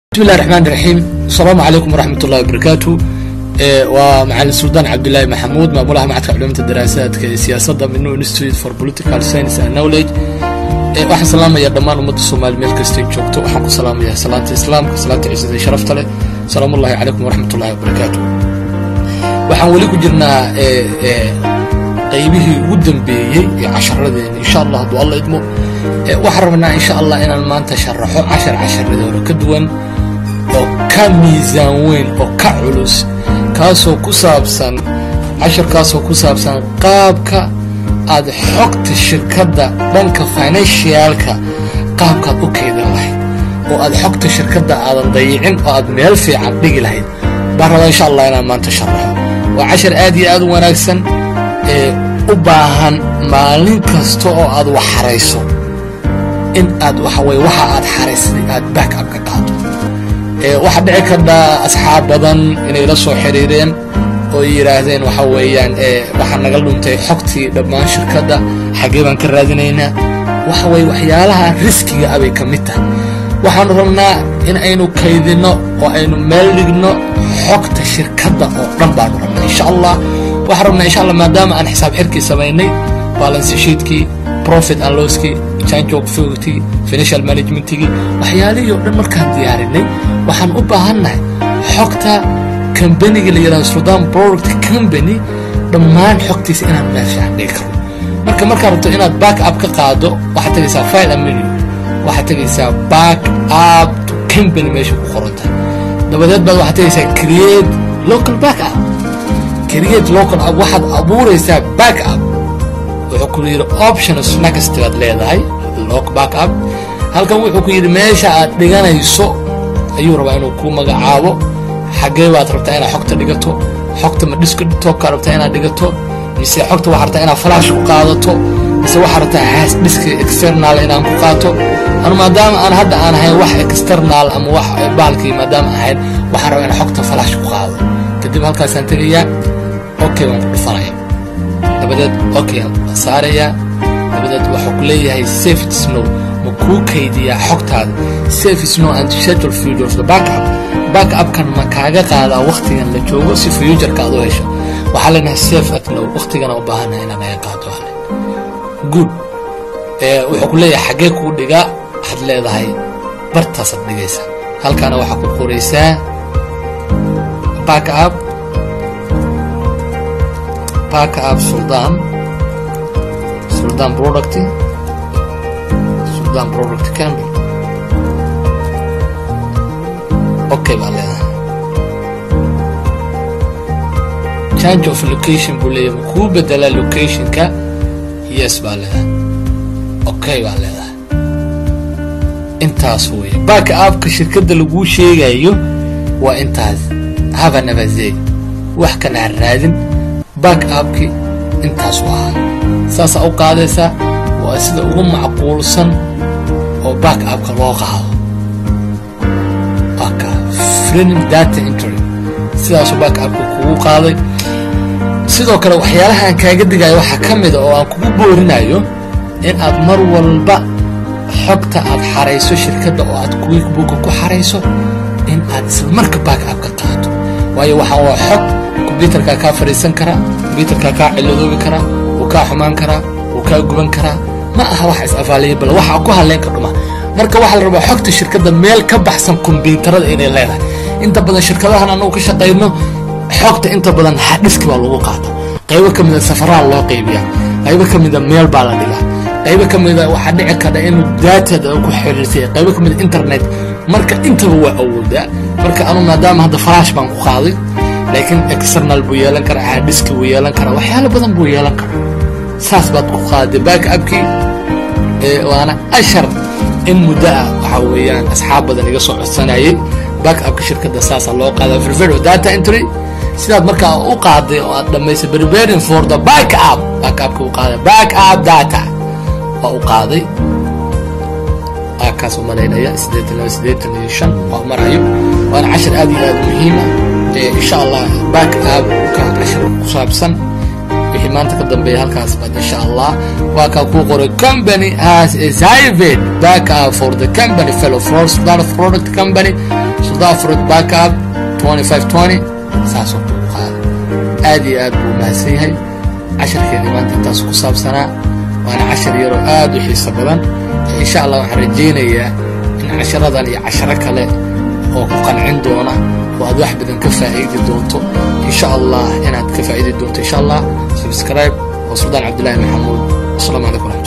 bismillahi raxmaan raxiim asalaamu calaykum waraxmat ullahi wabarakaatu waa macalin suldaan cabdilaahi maxamuud maamulaha macadka culimada daraasaadka ee siyaasadda mino institute for political science and knowledge waxaan salaamayaa dhammaan ummadda soomaali meel kastay joogto waxaan ku salaamayaa salaanta islaamka salaanta ciisada ee sharafta leh asalaamu ullahi calaykum waraxmat ullahi wabarakaatu waxaan weli ku jirnaa qaybihii ugu dambeeyey ee casharadeena insha allah hadduu alla idmo waxaan rabnaa insha allah inaan maanta sharaxo cashar casharadii hore ka duwan oo ka miisaan weyn oo ka culus kaasoo ku saabsan casharkaasoo ku saabsan qaabka aad xogta shirkadda dhanka financialka qaabkaad u kaydan lahayd oo aad xogta shirkadda aadan dayicin oo aad meel fiican dhigi lahayd baan rabaa insha allah inaan maanta sharaxo waa cashar aad iyo aad u wanaagsan ee u baahan maalin kasta oo aad wax xarayso in aad waxa weye waxa aad xaraysday aad back up ka qaado waxaa dhici kardhaa asxaab badan inay la soo xiriireen oo yidhaahdeen waxa weeyaan waxaa naga dhuntay xogtii dhammaan shirkadda xaggee baan ka raadinaynaa waxa weye waxyaalaha riskiga abay ka mid tahay waxaanu rabnaa in aynu kaydinno oo aynu meel dhigno xogta shirkadda oo dhan baanu rabnaa insha allah waxaan rabnaa insha allah maadaama aan xisaab xirkii samaynay balance sheetkii profit and losskii change of figty financial managementigii waxyaalihii oo dhan markaan diyaarinay waxaan u baahannahay xogta kambaniga la yidhahdo sudan product company dhammaan xogtiisa inaan meel fiican dhigi karno marka markaad rabto inaad back up ka qaado waxaad tegaysaa file and menu waxaad tegaysaa back up to company meesha ku qoranta dabadeed baad waxaad tegaysaa create local back up create local up waxaad abuuraysaa back up wuxuu ku yidhi options next baad leedahay lock back up halkan wuxuu ku yidhi meesha aad dhiganayso ayuu rabaa inuu kuu magacaabo xaggee baad rabtaa inaad xogta dhigato xogta ma dhisktoka rabtaa inaad dhigato mise xogta waxaa rabtaa inaad flash ku qaadato mise waxaa rabtaa has dhiska external inaan ku qaato anu maadaama aan hadda aan ahayn wax external ama wax baalkii maadaama ahayn waxaan rabaa inaan xogta flash ku qaado kadib halkaasaan tegayaa okay baan ku dhufanaya dabadeed okay saarayaa dabadeed waxuu ku leeyahay safe snow ma kuu kaydiyaa xogtaada safe snow and schedule future of the backup backupkan ma kaaga qaadaa wakhtigan la joogo si futureka aad u hesho waxaa leenahay safe at now wakhtigana u baahanahay inaan naga qaado hale good wuxuu ku leeyahay xaggee kuu dhigaa waxaad leedahay bartaasaad dhigaysaa halkaana waxaa ku qoraysaa backup backup suldan suldan product suldan product campbell okay baa leedahay change of location buu leeyahay ma kuu bedelaa locationka yes baa leedahay okay baa leedahay intaas weeye back upka shirkadda laguu sheegayo waa intaas haba nabazey wax kana ha raadin back upki intaasu ahaa saasaa u qaadaysaa waa sida ugu macquulsan oo back upka loo qaado waka frening data entry sidaasuu back upka kugu qaaday sidoo kale waxyaalaha aan kaaga digayo waxaa ka mida oo aan kugu boorinayo in aad mar walba xogta aad xarayso shirkadda oo aad quickbooka ku xarayso in aad isla marka back upka qaato waayo waxaan waa xog kombyuutarkaa kaa fadhiisan karaa kombyuutarkaa kaa ciladoobi karaa wuu kaa xumaan karaa wuu kaa guban karaa ma aha wax is-afaaliya bal waxaa ku hadleen ka dhuma marka waxaa la rabaa xogta shirkadda meel ka baxsan kombyuutarada inay leedahay inta badan shirkadahan anagu ka shaqayno xogta inta badan hadhiski baa lagu qaata qaybo ka mida safaraa loo qaybiyaa qaybo ka mida meel baa la dhigaa qaybo ka mida waxaa dhici kara inuu daatada ku xiriirsay qaybo ka mida internet marka intaba waa awoodaa marka anu maadaama hadda falash baan ku qaaday laakiin external buu yeelan karaa hadhiski buu yeelan karaa waxyaalo badan buu yeelan karaa saas baad ku qaaday back upkii waana ashar in muddo ah waxaa weeyaan asxaab badan iga soo codsanayay back upka shirkadda saasaa loo qaada firvero data entry sidaad markaa u qaaday oo aad dhammaysay preparing for the back up back upka u qaaday back up data waa u qaaday kaas u malaynaya siddeetan laba siddeetan iyo shan waa marayo waana cashar aad iyo aad muhiima insha allah back up ka cashar ku saabsan wixii maanta ka dambeeya halkaas baad insha allah waa kaa kuu qoray company has a private backup for the company fellow floors product company dafrod backup twenty five twenty saasoo ku qaada aad iyo aad buu mahadsan yahay casharkeeni maanta intaas ku saabsanaa waana cashar yaroo aad u xiiso badan insha allah waxaan rajaynayaa in casharadan iyo casharo kale oo ku qancin doona oo aad wax badan ka faa'iidi doonto insha allah inaad ka faa'iidi doonto insha allah subscribe waa suldaan cabdullaahi maxamuud asalaamu calaykum